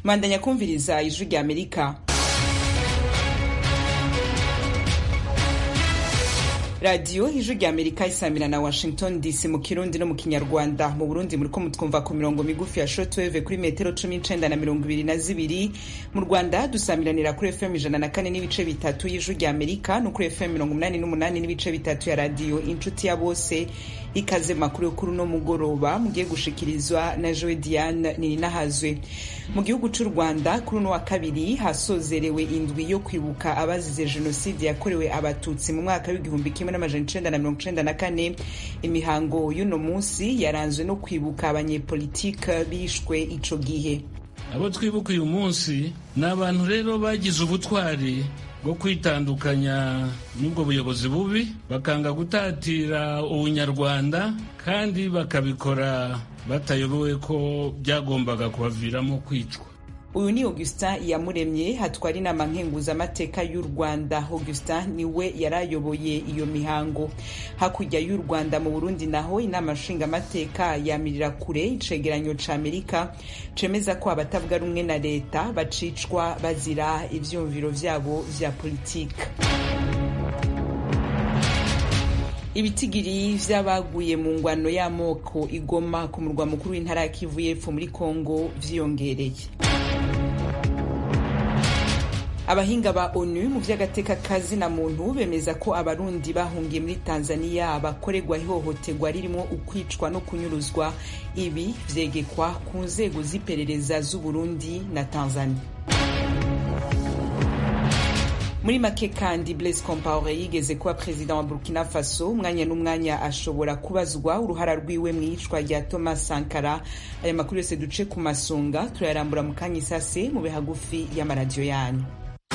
mandanya kumviriza ijwi rya amerika radiyo ijwi rya amerika isamira na washington dc mu kirundi no mu kinyarwanda mu burundi muriko mutwumva ku mirongo migufi ya shortwave kuri metero cumi n'icenda na mirongo ibiri na zibiri mu rwanda dusamiranira kuri fm ijana na kane n'ibice bitatu y'ijwi rya amerika no kuri fm mirongo umunani n'umunani n'ibice bitatu ya radiyo inshuti ya bose ikaze makuru yo kuri uno mugoroba mugiye gushikirizwa na joe diane nininahazwe mu gihugu c'u rwanda kuri uno wa kabiri hasozerewe indwi yo kwibuka abazize jenoside yakorewe abatutsi mu mwaka w'igihumbi kimwe n'amajana icenda na mirongo icenda na kane imihango y'uno munsi yaranzwe no kwibuka abanyepolitike bishwe ico gihe abo twibuka uyu munsi ni abantu rero bagize ubutwari bwo kwitandukanya n'ubwo buyobozi bubi bakanga gutatira ubunyarwanda kandi bakabikora batayobewe ko byagombaga kubaviramo kwicwa uyu ni augustin yamuremye hatwara inama nkenguzamateka y'u rwanda augustin niwe yarayoboye iyo mihango hakurya y'u rwanda mu burundi naho inama nshingamateka yamirira kure icegeranyo ca amerika cemeza ko abatavuga rumwe na leta bacicwa bazira ivyumviro vyabo vya politika ibitigiri vy'abaguye mu ngwano y'amoko igoma ku murwa mukuru w'intara ya kivu y'epfo muri kongo vyiyongereye abahinga ba onu mu vy'agateka kazina muntu bemeza ko abarundi bahungiye muri tanzania bakorerwa ihohoterwa ririmo ukwicwa no kunyuruzwa ibi vyegekwa ku nzego z'iperereza z'uburundi na tanzania muri make kandi blaise compaore yigeze kuba perezida wa burkina faso umwanya n'umwanya ashobora kubazwa uruhara rwiwe mu iyicwa rya thomas sankara aya makuru yose duce ku masonga turayarambura mu kanya isase mu bihagufi y'amaradiyo yanyu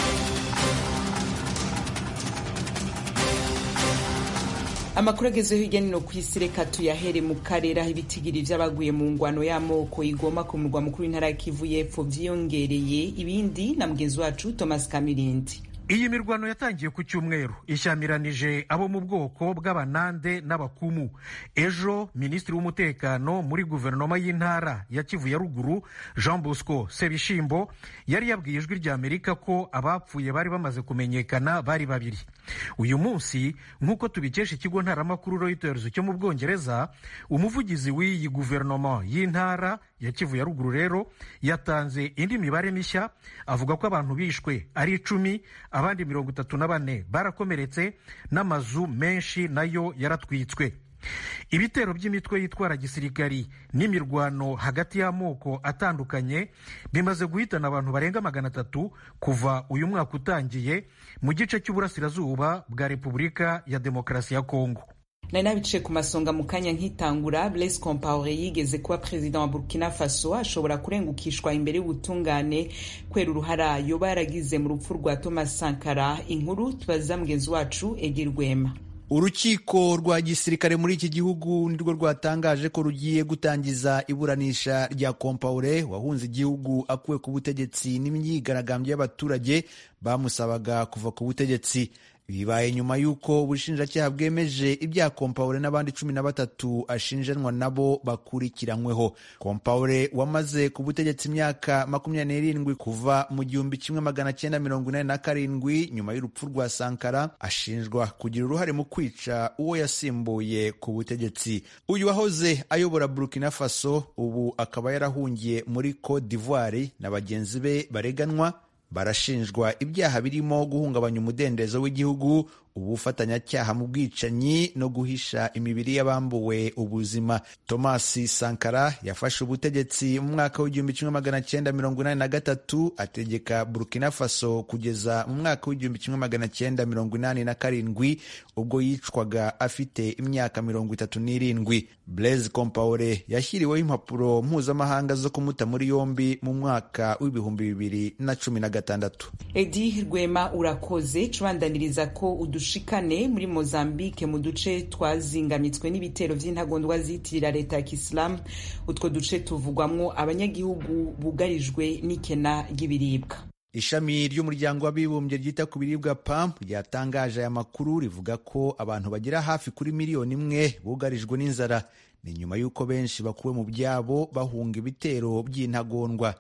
amakuru agezeho hirya no ku isi reka tuyahere mu karere aho ibitigiri vy'abaguye mu ngwano y'amoko igoma ku murwa mukuru w'intara ya kivu y'epfo vyiyongereye ibindi na mugenzi wacu thomas kamirindi iyi mirwano yatangiye ku cyumweru ishyamiranije abo mu bwoko bw'abanande n'abakumu ejo minisitiri w'umutekano muri guverinoma y'intara ya kivu ya ruguru jean bosco sebishimbo yari yabwiye ijwi rya amerika ko abapfuye bari bamaze kumenyekana bari babiri uyu munsi nk'uko tubikesha ikigo ntaramakuru reuters cyo mu bwongereza umuvugizi w'iyi guverinoma y'intara ya kivu ya ruguru rero yatanze indi mibare mishya avuga ko abantu bishwe ari icumi abandi mirongo itatu na bane barakomeretse n'amazu menshi nayo yaratwitswe ibitero by'imitwe yitwara gisirikari n'imirwano hagati y'amoko atandukanye bimaze guhitana abantu barenga magana atatu kuva uyu mwaka utangiye mu gice cy'uburasirazuba bwa repubulika ya demokarasi ya kongo nari nabiciye ku masonga mu kanya nkitangura blaise compaore yigeze kuba perezida wa burkina faso ashobora kurengukishwa imbere y'ubutungane kubera uruhara yoba yaragize mu rupfu rwa thomas sankara inkuru tubaza mugenzi wacu egi rwema urukiko rwa gisirikare muri iki gihugu nirwo rwatangaje ko rugiye gutangiza iburanisha rya kompaure wahunze igihugu akuwe ku butegetsi n'imyigaragambyo y'abaturage bamusabaga kuva ku butegetsi bibaye nyuma y'uko ubushinjacyaha bwemeje ibyaha kompaure n'abandi cumi na batatu ashinjanwa nabo bakurikiranyweho kompaure wamaze ku butegetsi imyaka makumyabiri n'irindwi kuva mu gihumbi kimwe magana cyenda mirongo inani na karindwi nyuma y'urupfu rwa sankara ashinjwa kugira uruhare mu kwica uwo yasimbuye ku butegetsi uyu wahoze ayobora burkina faso ubu akaba yarahungiye muri cote d'ivoire na bagenzi be bareganwa barashinjwa ibyaha birimo guhungabanya umudendezo w'igihugu ubufatanyacyaha mu bwicanyi no guhisha imibiri y'abambuwe ubuzima thomas sankara yafashe ubutegetsi mu mwaka w'igihumbi kimwe magana cyenda mirongo inani na gatatu ategeka burkina faso kugeza mu mwaka w'igihumbi kimwe magana cyenda mirongo inani na karindwi ubwo yicwaga afite imyaka mirongo itatu n'irindwi blaise compaore yashyiriweho impapuro mpuzamahanga zo kumuta muri yombi mu mwaka w'ibihumbi bibiri na cumi na gatandatu edi rwema urakoze cubandaniriza ko udushikane muri mozambique mu duce twazingamitswe n'ibitero by'intagondwa zitirira leta ya kisilamu utwo duce tuvugwamwo abanyagihugu bugarijwe n'ikena ry'ibiribwa ishami ry'umuryango w'abibumbye ryita ku biribwa pam ryatangaje aya makuru rivuga ko abantu bagera hafi kuri miliyoni imwe bugarijwe n'inzara ni nyuma y'uko benshi bakuwe mu byabo bahunga ibitero by'intagondwa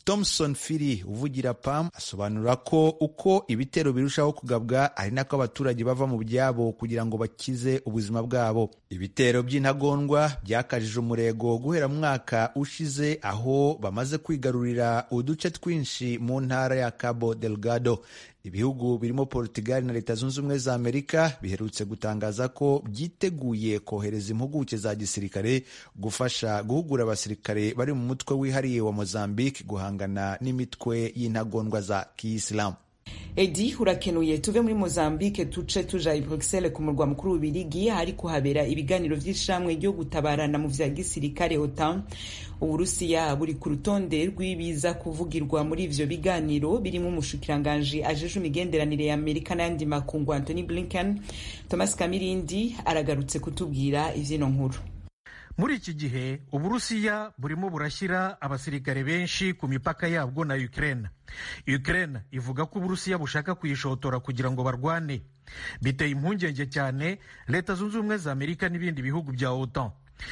Thomson Firi uvugira PAM asobanura ko uko ibitero birushaho kugabwa ari nako abaturage bava mu byabo kugira ngo bakize ubuzima bwabo ibitero by'intagondwa byakajije umurego guhera mu mwaka ushize aho bamaze kwigarurira uduce twinshi mu ntara ya Cabo Delgado ibihugu birimo Portugal na Leta Zunze Ubumwe za Amerika biherutse gutangaza ko byiteguye kohereza impuguke za gisirikare gufasha guhugura abasirikare bari mu mutwe wihariye wa Mozambique guhangana n'imitwe y'intagondwa za Kiyisilamu. edi urakenuye tuve muri mozambique tuce tuja i bruxelles ku murwa mukuru w'ubirigi ahari kuhabera ibiganiro vy'ishamwe ryo gutabarana mu vya gisirikare otan uburusiya buri ku rutonde rw'ibiza kuvugirwa muri ivyo biganiro birimo umushikiranganji ajeje imigenderanire ya amerika n'ayandi makungu anthony blinken thomas kamirindi aragarutse kutubwira ivyino nkuru muri iki gihe uburusiya burimo burashyira abasirikare benshi ku mipaka yabwo na ukraine ukraine ivuga ko uburusiya bushaka kuyishotora kugira ngo barwane biteye impungenge cyane leta zunze ubumwe za amerika n'ibindi bihugu bya otan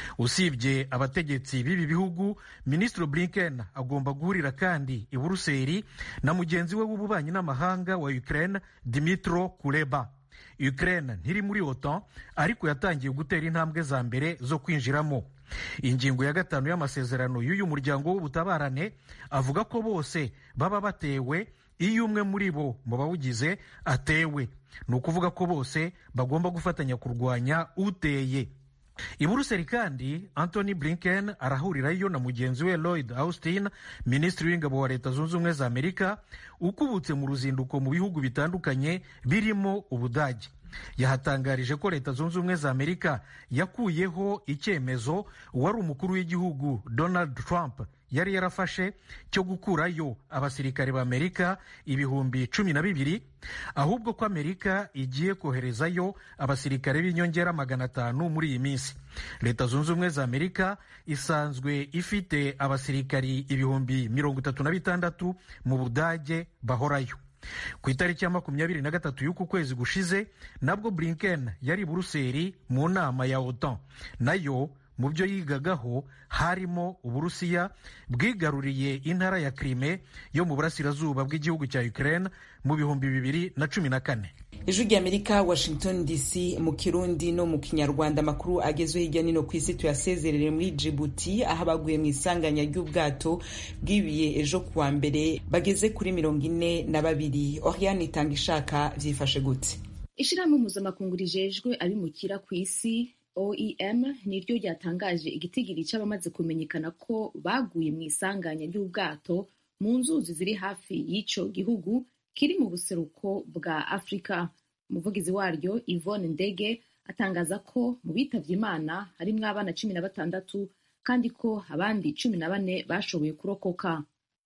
usibye abategetsi b'ibi bihugu minisitiri blinken agomba guhurira kandi i buruseli na mugenzi we w'ububanyi n'amahanga wa ukraine dimitro kuleba ukraine ntiri muri otan ariko yatangiye gutera intambwe za mbere zo kwinjiramo ingingo ya gatanu y'amasezerano y'uyu muryango w'ubutabarane avuga ko bose baba batewe iyo umwe muri bo mu bawugize atewe ni ukuvuga ko bose bagomba gufatanya kurwanya uteye i buruseli kandi anthony blinken arahurirayo na mugenzi we lloyd austin minisitiri w'ingabo wa leta zunze ubumwe za amerika ukubutse mu ruzinduko mu bihugu bitandukanye birimo ubudage yahatangarije ko leta zunze ubumwe za amerika yakuyeho icyemezo uwari umukuru w'igihugu donald trump yari yarafashe cyo gukurayo abasirikare b'amerika ibihumbi cumi na bibiri ahubwo ko amerika igiye koherezayo abasirikare b'inyongera magana atanu muri iyi minsi leta zunze ubumwe za amerika isanzwe ifite abasirikari ibihumbi mirongo itatu na bitandatu mu budage bahorayo ku itariki ya makumyabiri na gatatu y'uku kwezi gushize nabwo blinken yari i buruseli mu nama ya otan nayo mu byo yigagaho harimo uburusiya bwigaruriye intara ya krime yo mu burasirazuba bw'igihugu cya ukraine mu bihumbi bibiri na cumi na kane ijwi ry'amerika washington dc mu kirundi no mu kinyarwanda amakuru agezweho hirya no hino ku isi tuyasezerere muri jibuti aho abaguye mu isanganya ry'ubwato bwibiye ejo kuwa mbere bageze kuri mirongo ine na babiri oriane itanga ishaka byifashe gute ishyirahamwe mpuzamakungu rijejwe abimukira ku isi oem niryo ryatangaje igitigiri cy'abamaze kumenyekana ko baguye mu isanganya ry'ubwato mu nzuzi ziri hafi y'icyo gihugu kiri mu buseruko bwa afurika umuvugizi waryo yvonne ndege atangaza ko mu bitavye imana harimwo abana cumi na batandatu kandi ko abandi cumi na bane bashoboye kurokoka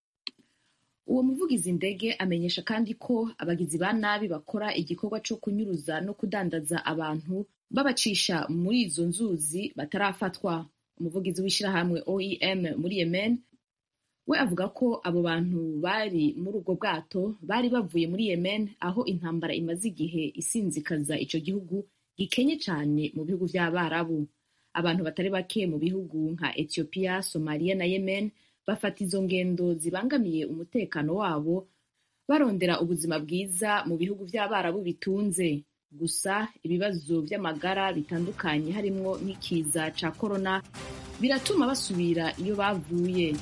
uwo muvugizi ndege amenyesha kandi ko abagizi ba nabi bakora igikorwa cyo kunyuruza no kudandaza abantu babacisha muri izo nzuzi batarafatwa umuvugizi w'ishyirahamwe oem muri yemen we avuga ko abo bantu bari muri ubwo bwato bari bavuye muri yemen aho intambara imaze igihe isinzikaza icyo gihugu gikenye cyane mu bihugu by'abarabu abantu batari bake mu bihugu nka ethiopia somalia na yemen bafata izo ngendo zibangamiye umutekano wabo barondera ubuzima bwiza mu bihugu by'abarabu bitunze gusa ibibazo by'amagara bitandukanye harimo nk'ikiza cya korona biratuma basubira iyo bavuye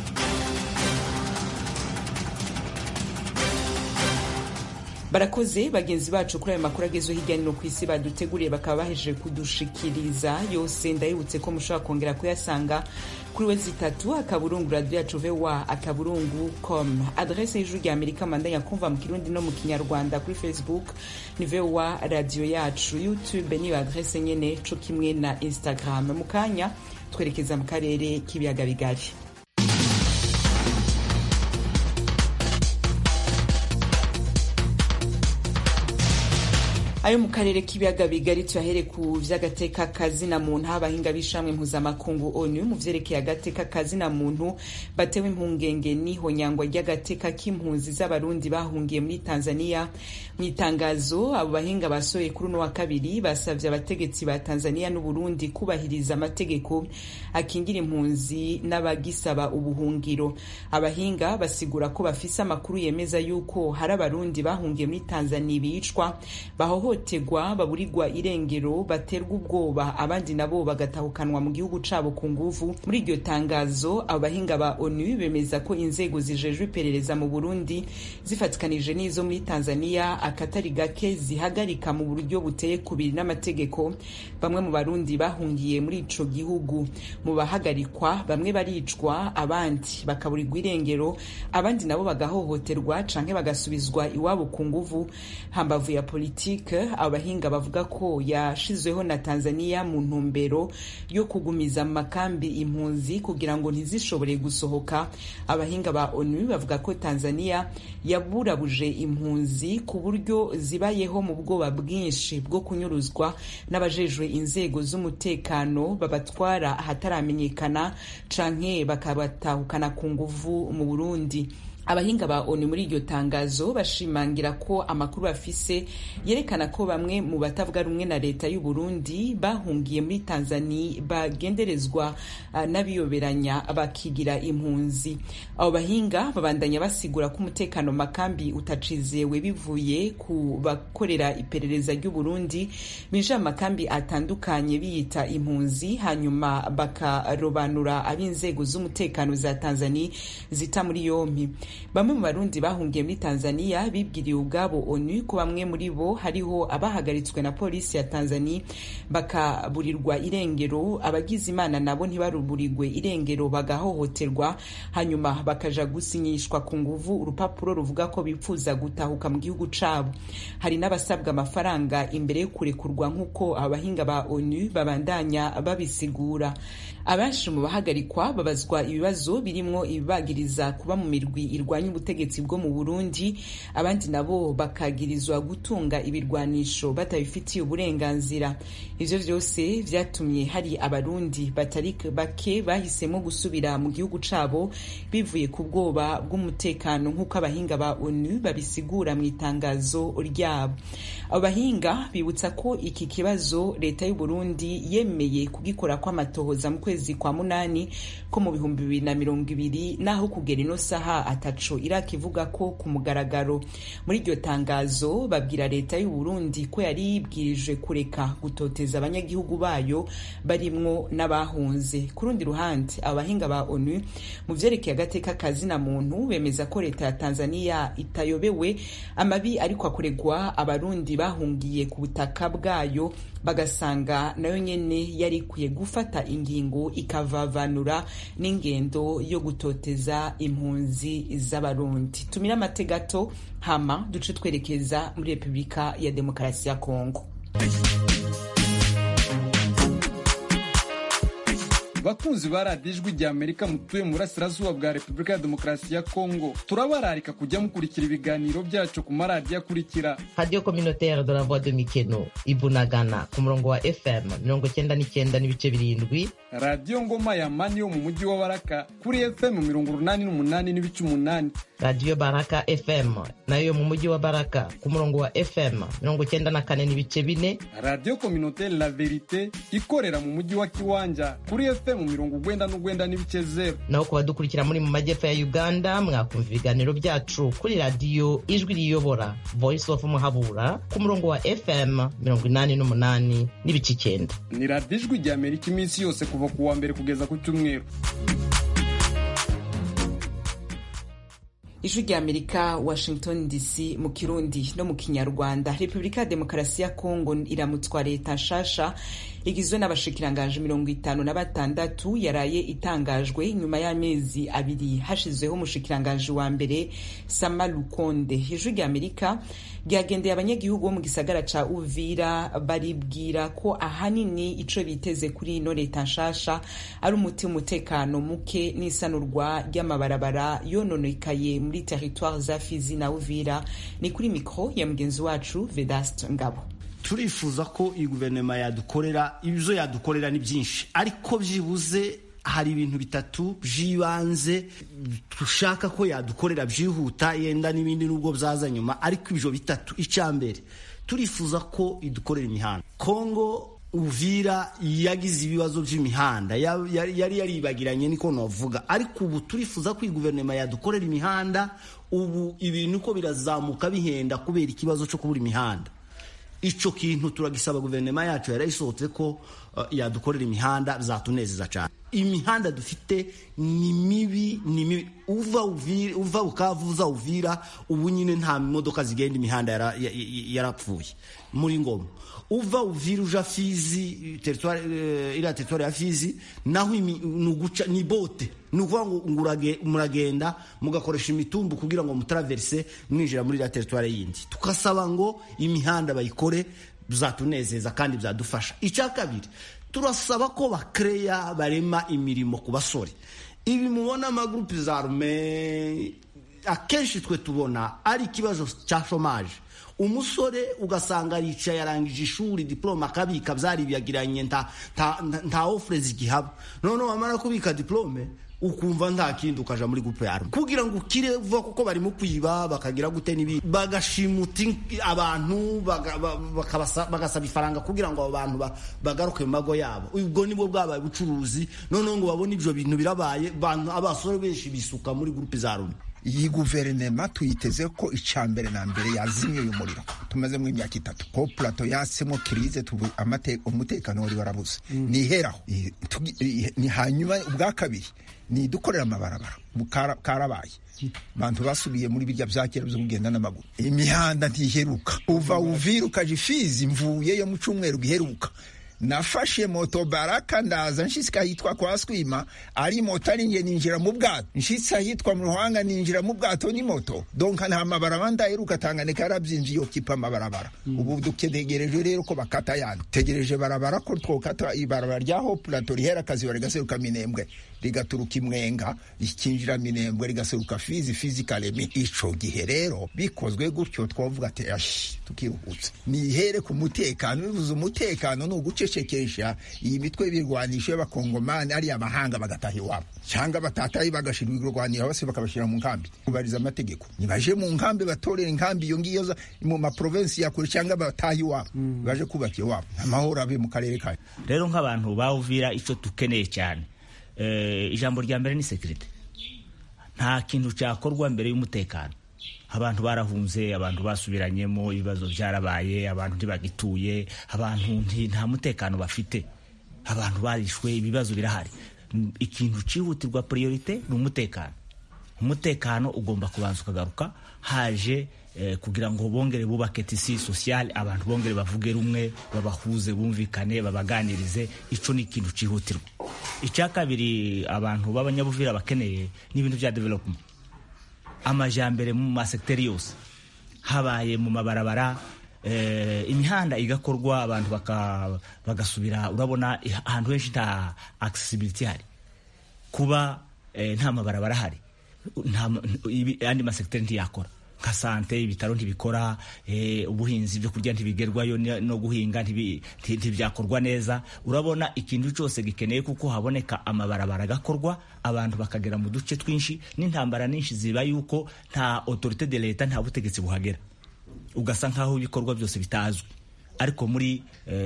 barakoze bagenzi bacu kuri ayo makuru agezweho hirya no hino ku isi baduteguriye bakaba bahejeje kudushikiriza yose ndabibutse ko mushobora kongera kuyasanga kuri we zitatu akaburungu radiyo yacu vewa akaburungu com adrese y'ijuru rya amerika mandanya kumva mu kirundi no mu kinyarwanda kuri facebook ni vewa radiyo yacu youtube niyo adrese nyene co kimwe na instagram mu kanya twerekeza mu karere k'ibiyaga bigari ayo mu karere k'ibiyaga bigari tuyahere ku vy'agateka kazina muntu abahinga b'ishamwe mpuzamakungu onu mu vyerekeye agateka kazina muntu batewe impungenge n'ihonyangwa ry'agateka k'impunzi z'abarundi bahungiye muri tanzania mu itangazo abo bahinga basohoye kuri uno wa kabiri basavye abategetsi ba tanzania n'uburundi kubahiriza amategeko akingira impunzi n'abagisaba ubuhungiro abahinga basigura ko bafise amakuru yemeza yuko hari abarundi bahungiye muri tanzania bicwa bahohoterwa baburirwa irengero baterwa ubwoba abandi nabo bagatahukanwa mu gihugu cabo ku nguvu muri iryo tangazo abo bahinga ba onu bemeza ko inzego zijejwe iperereza mu burundi zifatikanije n'izo muri tanzania akatari gake zihagarika mu buryo buteye kubiri n'amategeko bamwe mu barundi bahungiye muri ico gihugu mu bahagarikwa bamwe baricwa abandi bakaburirwa irengero abandi nabo bagahohoterwa canke bagasubizwa iwabo ku nguvu hambavu ya politike abahinga bavuga ko yashizweho na tanzania mu ntumbero yo kugumiza mu makambi impunzi kugira ngo ntizishobore gusohoka abahinga ba onu bavuga ko tanzania yaburabuje impunzi ku buryo zibayeho mu bwoba bwinshi bwo kunyuruzwa n'abajejwe inzego z'umutekano babatwara ahataramenyekana canke bakabatahukana ku nguvu mu burundi abahinga ba onu muri iryo tangazo bashimangira ko amakuru bafise yerekana ko bamwe mu batavuga rumwe na leta y'u Burundi bahungiye muri Tanzania bagenderezwa uh, n'abiyoberanya bakigira impunzi abo bahinga babandanya basigura ko umutekano makambi utacizewe bivuye ku bakorera iperereza ry'u Burundi binjira makambi atandukanye biyita impunzi hanyuma bakarobanura ab'inzego z'umutekano za Tanzania zita muri yompi bamwe mu barundi bahungiye muri tanzania bibwiriye ubwabo onu ko bamwe muri bo hariho abahagaritswe na polisi ya tanzania bakaburirwa irengero abagize imana nabo ntibaruburirwe irengero bagahohoterwa hanyuma bakaja gusinyishwa ku nguvu urupapuro ruvuga ko bipfuza gutahuka mu gihugu cabo hari n'abasabwa amafaranga imbere yo kurekurwa nk'uko abahinga ba onu babandanya babisigura abenshi mu bahagarikwa babazwa ibibazo birimwo ibibagiriza kuba mu mirwi irwanya ubutegetsi bwo mu Burundi abandi nabo bakagirizwa gutunga ibirwanisho batabifitiye uburenganzira ivyo vyose vyatumye hari abarundi batari bake bahisemo gusubira mu gihugu cabo bivuye ku bwoba bw'umutekano nk'uko abahinga ba ONU babisigura mu itangazo ryabo abo bahinga bibutsa ko iki kibazo leta y'u Burundi yemeye kugikora kw'amatohoza mu kwezi kwa munani ko mu bihumbi bibiri na mirongo ibiri naho kugera ino saha ataco Iraq ivuga ko ku mugaragaro muri iryo tangazo babwira leta y'u Burundi ko yari yibwirije kureka gutoteza abanyagihugu bayo barimwo n'abahunze ku rundi ruhande abahinga ba ONU mu vyerekeye agateka kazina muntu bemeza ko leta ya Tanzania itayobewe amabi ariko akoregwa abarundi bahungiye ku butaka bwayo bagasanga nayo nyene yari ikwiye gufata ingingo ikavavanura n'ingendo yo gutoteza impunzi z'abarundi tumira amategato hama duce twerekeza muri repubulika ya demokarasi ya kongo bakunzi ba radiyo ijwi rya amerika mutuye mu burasirazuba bwa repubulika ya demokarasi ya kongo turabararika kujya mukurikira ibiganiro byacu ku maradiyo akurikira radiyo kominotere de la voix de mikeno ibunagana ku murongo wa fm mirongo cyenda n'icyenda n'ibice birindwi radiyo ngoma ya mani yo mu mujyi wa baraka kuri fm mirongo urunani n'umunani n'ibice umunani radiyo baraka fm nayo mu mujyi wa baraka ku murongo wa fm mirongo cyenda na kane n'ibice bine radiyo kominotere la verite ikorera mu mujyi wa kiwanja kuri fm mirongo ugwenda n'ugwenda n'ibice zero naho ku badukurikira muri mu majyepfo ya uganda mwakumva ibiganiro byacu kuri radiyo ijwi riyobora voice of muhabura ku murongo wa fm mirongo inani n'umunani n'ibice icyenda ni radiyo ijwi rya amerika iminsi yose kuva ku wa mbere kugeza ku cyumweru ijwi rya amerika washington dc mu kirundi no mu kinyarwanda repubulika ya demokarasi ya kongo iramutswa leta nshasha igizwe n'abashikirangaje mirongo itanu na batandatu yaraye itangajwe nyuma y'amezi abiri hashyizweho umushikirangaje wa mbere sama lukonde ijwi rya amerika ryagendeye abanyagihugu bo mu gisagara ca uvira baribwira ko ahanini ico biteze kuri ino leta nshasha ari umuti w'umutekano muke n'isanurwa ry'amabarabara yononekaye muri teritware za fizi na uvira ni kuri mikro ya mugenzi wacu vedaste ngabo turifuza ko iyi guverinoma yadukorera ibyo yadukorera ni byinshi ariko byibuze hari ibintu bitatu by'ibanze dushaka ko yadukorera byihuta yenda n'ibindi nubwo byaza nyuma ariko ibyo bitatu icya mbere turifuza ko idukorera imihanda kongo uvira yagize ibibazo by'imihanda yari yaribagiranye niko navuga ariko ubu turifuza ko iyi guverinoma yadukorera imihanda ubu ibintu uko birazamuka bihenda kubera ikibazo cyo kubura imihanda icyo kintu turagisaba guverinoma yacu yarayisohotse ko yadukorera imihanda zatunezeza cyane imihanda dufite ni mibi ni mibi uva uvira uva bukavu uza uvira ubu nyine nta modoka zigenda imihanda yarapfuye muri ngoma uva uvira uja fizi teritwari iriya teritwari ya fizi naho ni uguca ni bote ni ukuvuga ngo muragenda mugakoresha imitumbu kugira ngo mutaraverise mwinjira muri iriya teritwari yindi tugasaba ngo imihanda bayikore bizatunezeza kandi byadufasha icya kabiri turasaba ko bakereya barema imirimo ku basore ibi mubona amagurupe za rume akenshi twe tubona ari ikibazo cya shomaje umusore ugasanga yicaye yarangije ishuri diplome akabika byaribiyagiranye nta ofure zigihaba noneho wamara kubika diplome ukumva nta kindi ukaja muri gupe yawe kugira ngo ukire vuba kuko barimo kwiba bakagira gute n'ibindi bagashimuta abantu bagasaba ifaranga kugira ngo abo bantu bagaruke mu mago yabo ubwo nibwo bwabaye ubucuruzi noneho ngo babone ibyo bintu birabaye abasore benshi bisuka muri gurupe za rumi iyi guverinoma tuyiteze ko icya mbere na mbere yazimye uyu muriro tumazemo imyaka itatu ko purato yasemo kirize umutekano wari warabuze niheraho ni hanyuma ubwa kabiri ni dukorera amabarabara karabaye abantu basubiye muri birya bya kera byo kugenda n'amaguru imihanda ntiheruka uva uvira ukaja ifizi mvuyeyo mu cyumweru giheruka nafashe moto baraka ndaza nshitse ahitwa kwa swima ari moto ari nge ninjira mu bwato nshitse ahitwa mu ruhanga ninjira mu bwato ni moto donka nta mabarabara ndaheruka tanganika yarabyinjiye kipa amabarabara ubu dutegereje rero ko bakata yandi tegereje barabara ko twokata ibarabara rya ho plato rihera akazi rigaseruka minembwe rigaturuka imwenga rikinjira minembwe rigaseruka fizi fizi kalemi ico gihe rero bikozwe gutyo twavuga ati ashi tukiruhutse nihere ku mutekano bivuze umutekano ni ugucecekesha iyi mitwe y'ibirwanisho y'abakongomani ari amahanga bagataha iwabo cyangwa batataye bagashira ibirwaniro bose bakabashyira mu nkambi kubariza amategeko nibaje mu nkambi batorera inkambi iyo ngiyo mu maprovensi ya kure cyangwa bataha iwabo baje kubaka iwabo amahoro abe mu karere kayo rero nk'abantu bawuvira icyo dukeneye cyane ijambo rya mbere ni sekirite nta kintu cyakorwa mbere y'umutekano abantu barahunze abantu basubiranyemo ibibazo byarabaye abantu ntibagituye abantu nta mutekano bafite abantu barishwe ibibazo birahari ikintu cyihutirwa priorite ni umutekano umutekano ugomba kubanza ukagaruka haje kugira ngo bongere bubake tisi sosiyale abantu bongere bavuge rumwe babahuze bumvikane babaganirize icyo ni ikintu cyihutirwa icya kabiri abantu b'abanyabuvira bakeneye ni ibintu bya development amajyambere mu masegiteri yose habaye mu mabarabara imihanda igakorwa abantu bagasubira urabona ahantu henshi nta accessibility hari kuba nta mabarabara ahari andi masegiteri ntiyakora nka sante ibitaro ntibikora ubuhinzi byo kurya ntibigerwayo no guhinga ntibyakorwa neza urabona ikintu cyose gikeneye kuko haboneka amabarabara agakorwa abantu bakagera mu duce twinshi n'intambara nyinshi ziba yuko nta autorite de leta nta butegetsi buhagera ugasa nk'aho ibikorwa byose bitazwi ariko muri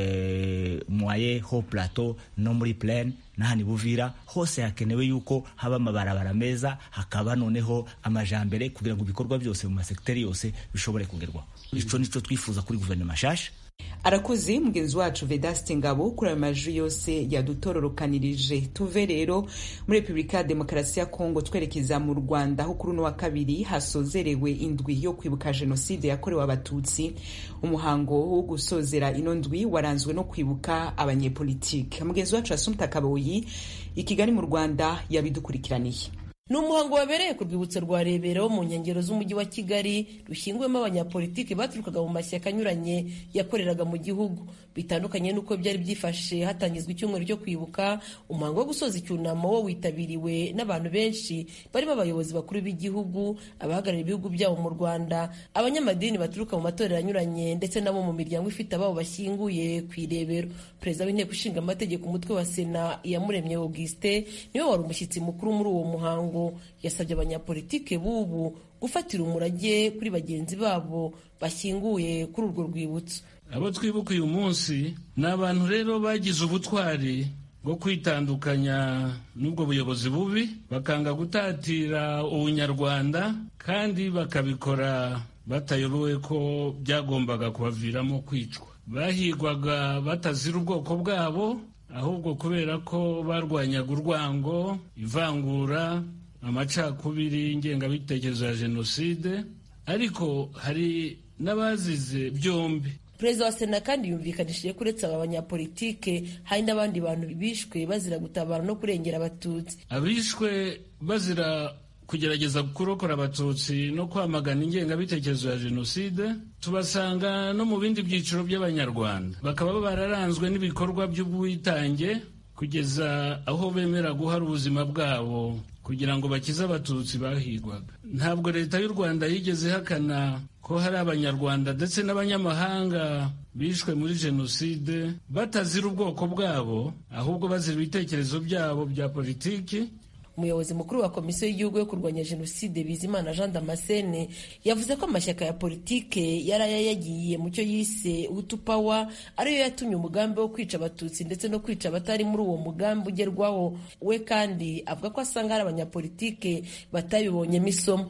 mwaye ho plateau no muri plaine n'ahandi buvira hose hakenewe yuko haba amabarabara meza hakaba noneho amajambere kugira ngo ibikorwa byose mu masegiteri yose bishobore kugerwaho ico nico twifuza kuri guverinoma nshasha arakoze mugenzi wacu vedaste ngabo kuri ayo majwi yose yadutororokanirije tuve rero muri repubulika ya demokarasi ya kongo twerekeza mu rwanda aho kuri uno wa kabiri hasozerewe indwi yo kwibuka jenoside yakorewe abatutsi umuhango wo gusozera ino ndwi waranzwe no kwibuka abanyepolitike mugenzi wacu asumta kaboyi i kigali mu rwanda yabidukurikiraniye ni umuhango wabereye ku rwibutso rwa rebero mu nkengero z'umujyi wa kigali rushyinguyemo abanyapolitiki baturukaga mu mashyaka anyuranye yakoreraga mu gihugu bitandukanye n'uko byari byifashe hatangizwa icyumweru cyo kwibuka umuhango wo gusoza icyunamo wo witabiriwe n'abantu benshi barimo abayobozi bakuru b'igihugu abahagarariye ibihugu byabo mu rwanda abanyamadini baturuka mu matorero anyuranye ndetse nabo mu miryango ifite ababo bashyinguye ku irebero perezida w'inteko ishinga amategeko umutwe wa sena iyamuremye augustin niwe wari umushyitsi mukuru muri uwo muhango yasabye abanyapolitike b'ubu gufatira umurage kuri bagenzi babo bashyinguye kuri urwo rwibutso abo twibuka uyu munsi ni abantu rero bagize ubutwari bwo kwitandukanya n'ubwo buyobozi bubi bakanga gutatira ubunyarwanda kandi bakabikora batayobewe ko byagombaga kubaviramo kwicwa bahigwaga batazira ubwoko bwabo ahubwo kubera ko barwanyaga urwango ivangura amacakubiri ingengabitekerezo ya jenoside ariko hari n'abazize byombi perezida wa sena kandi yumvikanishije ko uretse aba banyapolitike hari n'abandi bantu bishwe bazira gutabara no kurengera abatutsi abishwe bazira kugerageza kurokora abatutsi no kwamagana ingengabitekerezo ya jenoside tubasanga no mu bindi byiciro by'abanyarwanda bakaba bararanzwe n'ibikorwa by'ubwitange kugeza aho bemera guhara ubuzima bwabo kugira ngo bakize abatutsi bahigwaga ntabwo leta y'u rwanda yigeze ihakana ko hari abanyarwanda ndetse n'abanyamahanga bishwe muri jenoside batazira ubwoko bwabo ahubwo bazira ibitekerezo byabo bya politiki umuyobozi mukuru wa komisiyo y'igihugu yo kurwanya jenoside bizimana jean damascene yavuze ko amashyaka ya politike yari yagiye mu cyo yise hutu power ariyo yatumye umugambi wo kwica abatutsi ndetse no kwica abatari muri uwo mugambi ugerwaho we kandi avuga ko asanga hari abanyapolitike batabibonyemo isomo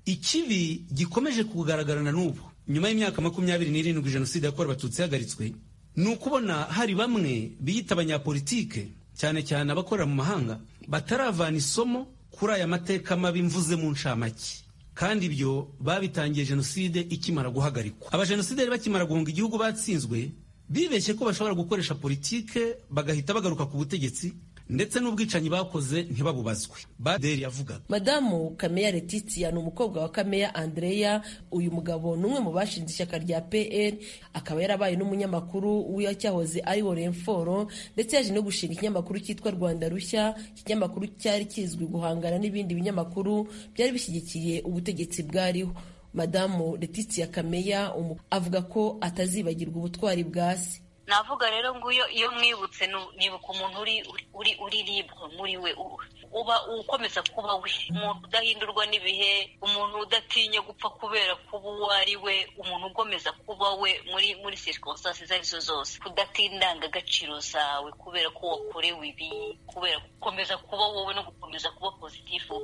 ikibi gikomeje kugaragarana n'ubu nyuma y'imyaka makumyabiri n'irindwi jenoside yakorewe abatutsi ihagaritswe ni ukubona hari bamwe biyita abanyapolitike cyane cyane abakorera mu mahanga bataravana isomo kuri aya mateka mabi mvuze mu ncamake kandi ibyo babitangiye jenoside ikimara guhagarikwa abajenosideri bakimara guhunga igihugu batsinzwe bibeshye ko bashobora gukoresha politike bagahita bagaruka ku butegetsi ndetse n'ubwicanyi bakoze ntibabubazwe baderi yavugaga madamu kameya letitia ni umukobwa wa kameya andreya uyu mugabo ni umwe mu bashinze ishyaka rya pr akaba yarabaye n'umunyamakuru w'icyahoze ari worenforo ndetse yaje no gushinga ikinyamakuru cyitwa rwanda rushya ikinyamakuru cyari kizwi guhangana n'ibindi binyamakuru byari bishyigikiye ubutegetsi bwariho madamu letitia kameya avuga ko atazibagirwa ubutwari bwa se navuga rero ngo iyo mwibutse nibuka umuntu uri uri uri libre muri we uba ukomeza kuba we umuntu udahindurwa n'ibihe umuntu udatinya gupfa kubera kuba uwo ari we umuntu ugomeza kuba we muri muri circonstances izo arizo zose kudatinya indangagaciro zawe kubera ko wakorewe ibi kubera gukomeza kuba wowe no gukomeza kuba pozitifu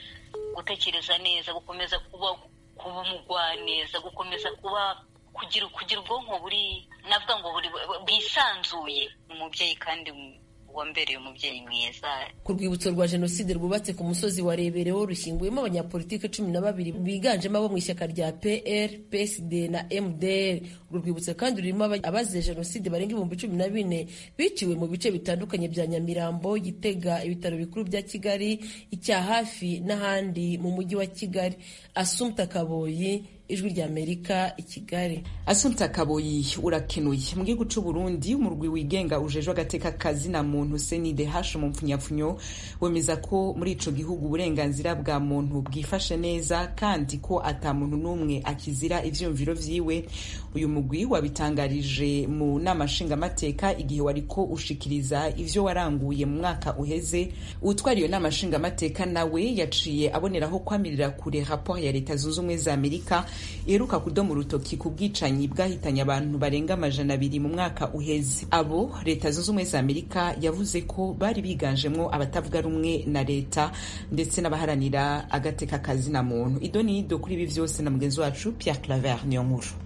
gutekereza neza gukomeza kuba kuba umugwaneza gukomeza kuba kugira kugira ubwonko buri navuga ngo buri bwisanzuye umubyeyi kandi wambereye umubyeyi mwiza ku rwibutso rwa jenoside rwubatse ku musozi wa rebereho rushyinguyemo abanyapolitike cumi na babiri biganjemo abo mu ishyaka rya pr psd na mdr urwo rwibutso kandi rurimo abazize jenoside barenga ibihumbi cumi na bine biciwe mu bice bitandukanye bya nyamirambo gitega ibitaro bikuru bya kigali icya hafi n'ahandi mu mujyi wa kigali asumta kaboyi ijwi ry'amerika i kigali asumta kaboyi urakenuye mu gihugu cy'u burundi umurwi wigenga ujejwe agateka kazi na muntu senide hashe mu mpfunyapfunyo wemeza ko muri ico gihugu uburenganzira bwa muntu bwifashe neza kandi ko ata muntu n'umwe akizira ivyumviro vyiwe uyu mugwi wabitangarije mu nama nshingamateka igihe wariko ushikiriza ivyo waranguye mu mwaka uheze utwara iyo nama nshingamateka nawe yaciye aboneraho kwamirira kure raporo ya leta zunze ubumwe za amerika iheruka kudoma urutoki ku bwicanyi bwahitanye abantu barenga amajana abiri mu mwaka uheze abo leta zunze ubumwe za amerika yavuze ko bari biganjemwo abatavuga rumwe na leta ndetse n'abaharanira agateka kazi na muntu ido ni ido kuri ibi vyose na mugenzi wacu pierre claver niyo nkuru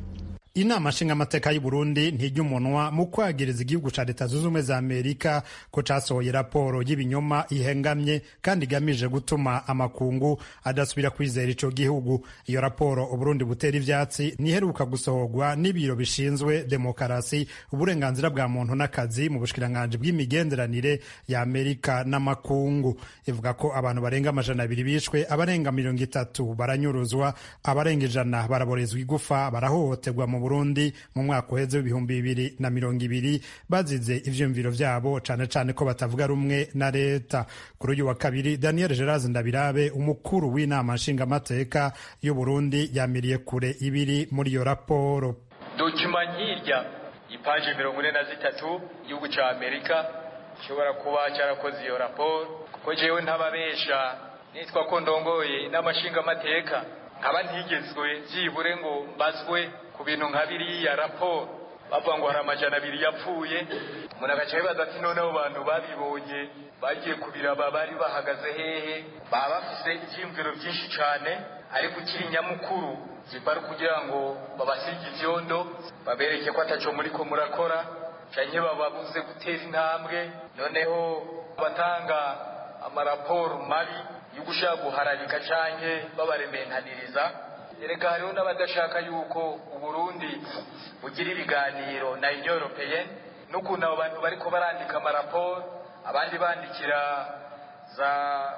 inama nshingamateka y'u Burundi ntijya umunwa mu kwagiriza igihugu ca leta zunze ubumwe za amerika ko casohoye raporo y'ibinyoma ihengamye kandi igamije gutuma amakungu adasubira kwizera ico gihugu iyo raporo uburundi butera ivyatsi niheruka gusohorwa n'ibiro bishinzwe demokarasi uburenganzira bwa muntu n'akazi mu bushikiranganji bw'imigenderanire ya amerika n'amakungu ivuga ko abantu barenga amajana abiri bishwe abarenga mirongo itatu baranyuruzwa abarenga ijana baraborezwa igufa barahohoterwa mu burundi mu mwaka uheze w'ibihumbi bibiri na mirongo ibiri bazize ivyiyumviro vyabo cane cane ko batavuga rumwe na leta kuri uyu wa kabiri daniel gerard ndabirabe umukuru w'inama nshingamateka y'uburundi yamiriye kure ibiri muri iyo raporo dokima nk'irya ipaje mirongo ine na zitatu igihugu ca amerika gishobora kuba cyarakoze iyo raporo kuko jewe ntababesha nitwa ko ndongoye inama nshingamateka nkaba ntigezwe byibure ngo mbazwe ku bintu nka biriya raporo bavuga ngo hari amajana abiri yapfuye umuntu agaca yibaza ati noneho bantu babibonye bagiye kubiraba bari bahagaze hehe baba bafise ivyiyumviro vyinshi cane ariko ukiri nyamukuru zibari kugira ngo babasige ivyondo babereke ko ataco muriko murakora canke bababuze gutera intambwe noneho batanga amaraporo mabi yo gushaka guharabika canke babarementaniriza erega hariho n'abadashaka yuko uburundi bugira ibiganiro na union européenne n'ukuntu abo bantu bariko barandika amaraporo abandi bandikira za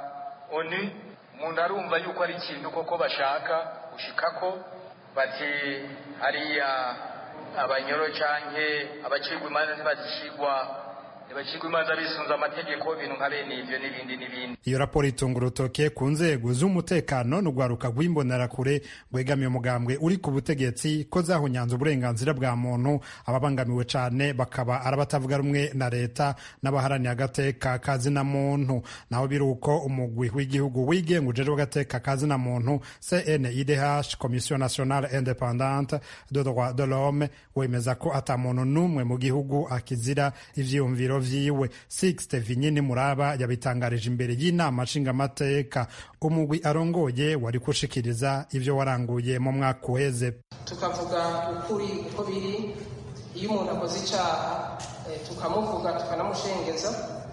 onu umuntu arumva yuko ari ikintu koko bashaka gushikako bati hariya abanyoro canke abacirwa imanza ntibazishigwa ntibacirwa imanza bisunze amategeko ibintu nka bene ivyo n'ibindi n'ibindi iyo raporo itunga urutoke ku nzego z'umutekano n'urwaruka rw'imbonerakure rwegamiye umugambwe uri ku butegetsi ko zahunyanze uburenganzira bwa muntu ababangamiwe cane bakaba ari abatavuga rumwe na leta n'abaharaniye agateka kazina muntu naho biri uko umugwi w'igihugu wigenga ujejwe agateka kazina muntu cnidh commission nationale independante de droit de l'homme wemeza ko ata muntu n'umwe mu gihugu akizira ivyiyumviro vyiwe sixte vinyini muraba yabitangarije imbere y'inama nshingamateka umugwi arongoye wari gushikiriza ivyo waranguye mu mwaka uheze tukavuga ukuri uko biri iyo umuntu akoze icyaha tukamuvuga tukanamushengeza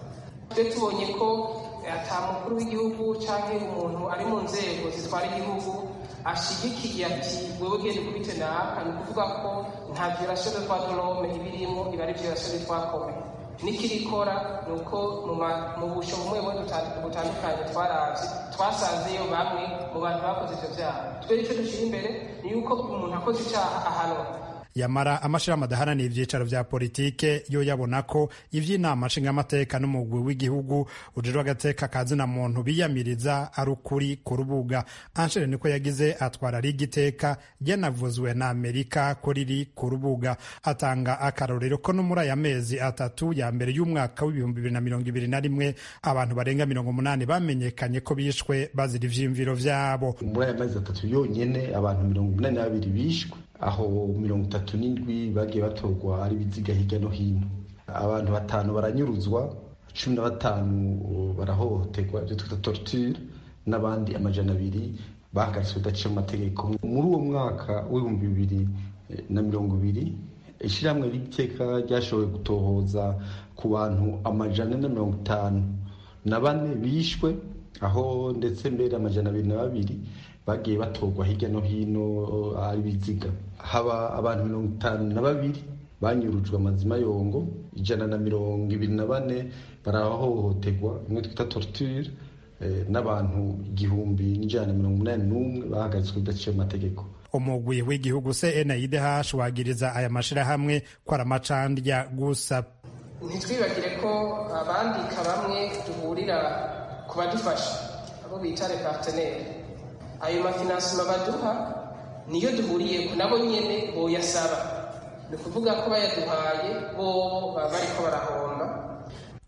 twe tubonye ko ata mukuru w'igihugu cyangwa umuntu ari mu nzego zitwara igihugu ashyigikiye ati wewe genda ukubite naka ni ukuvuga ko nta violation de droit de l'homme ibirimo iba ari violation de droit commun n'ikirikora ni uko mu busho bumwe bumwe butandukanye twaravye twasanzeyo bamwe mu bantu bakoze ivyo vyaha twe ico dushyira imbere ni yuko umuntu akoze icaha ahanwa yamara amashirahamwe adaharanira ivyicaro vya politike yo yabona ko ivy'inama nshingamateka n'umugwi w'igihugu ujejwe agateka kazina muntu biyamiriza ari ukuri ku rubuga anshere niko yagize atwara ari igiteka ryanavuzwe na amerika ko riri ku rubuga atanga akarorero ko no muri aya mezi atatu ya mbere y'umwaka w'ibihumbi bibiri na mirongo ibiri na rimwe abantu barenga mirongo umunani bamenyekanye ko bishwe bazira ivyiyumviro vyabo muri aya mezi atatu yonyene abantu mirongo umunani na babiri bishwe aho mirongo itatu n'indwi bagiye batorwa ari ibiziga hirya no hino abantu batanu baranyuruzwa cumi na batanu barahohoterwa ibyo twita torture n'abandi amajana abiri bahagaritswe bidaciye mu mategeko muri uwo mwaka w'ibihumbi bibiri na mirongo ibiri ishyirahamwe ry'iteka ryashoboye gutohoza ku bantu amajana na mirongo itanu na bane bishwe aho ndetse mbere amajana abiri na babiri bagiye batorwa hirya no hino ari biziga haba abantu mirongo itanu na babiri banyurujwe amazima yongo ijana na mirongo ibiri na bane barahohoterwa imwe twita torture n'abantu igihumbi n'ijana na mirongo umunani n'umwe bahagaritswe bidaciye mu mategeko umugwi w'igihugu cnidh wagiriza aya mashirahamwe ko ari amacandya gusa ntitwibagire ko abandika bamwe duhurira ku badufasha abo bita repartenere ayo mafinansima baduha niyo duhuriye nabo nyene boyasaba ni ukuvuga ko bayaduhaye bobo baba bariko barahomba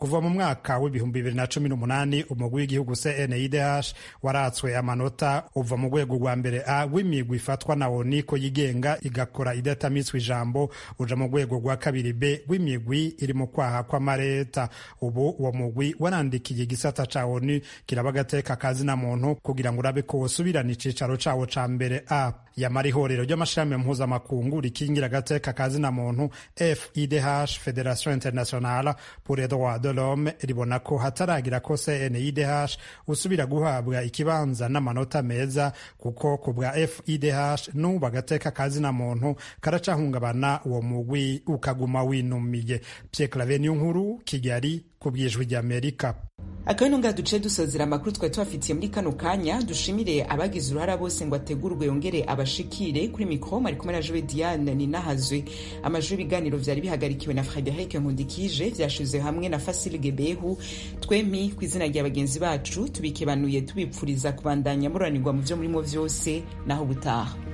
kuva mu mwaka w'ibihumbi bibiri na cumi n'umunani umugwi w'igihugu cnidh waratswe amanota uva mu rwego rwa mbere a w'imigwi ifatwa na oni ko yigenga igakora idatamitswe ijambo uja mu rwego rwa kabiri b w'imigwi iri mu kwaha kw'amareta ubu uwo mugwi warandikiye igisata ca onu kiraba agateka kazina muntu kugira ngo urabe ko wosubirana icicaro cawo ca mbere a yamara ihorero ry'amashirahamwe mpuzamakungu rikingira agateka kazina muntu fidh federation internationale pour les droits de l'homme ribona ko hataragira ko cnidh usubira guhabwa ikibanza n'amanota meza kuko ku bwa fidh n'ubu agateka kazina muntu karacahungabana uwo mugwi ukaguma winumiye pierre clave niyo nkuru kigali ku bwijwi ry'amerika akabino nga duce dusozera amakuru twari tubafitiye muri kano kanya dushimire abagize uruhara bose ngo ategurwe yongere abashikire kuri mikoro mari kumwe na jowe diane ninahazwe amajwi y'ibiganiro vyari bihagarikiwe na frederic nkundikije vyashize hamwe na fasile gebehu twempi ku izina rya bagenzi bacu tubikebanuye tubipfuriza kubandanya muranirwa mu vyo murimo vyose naho ubutaha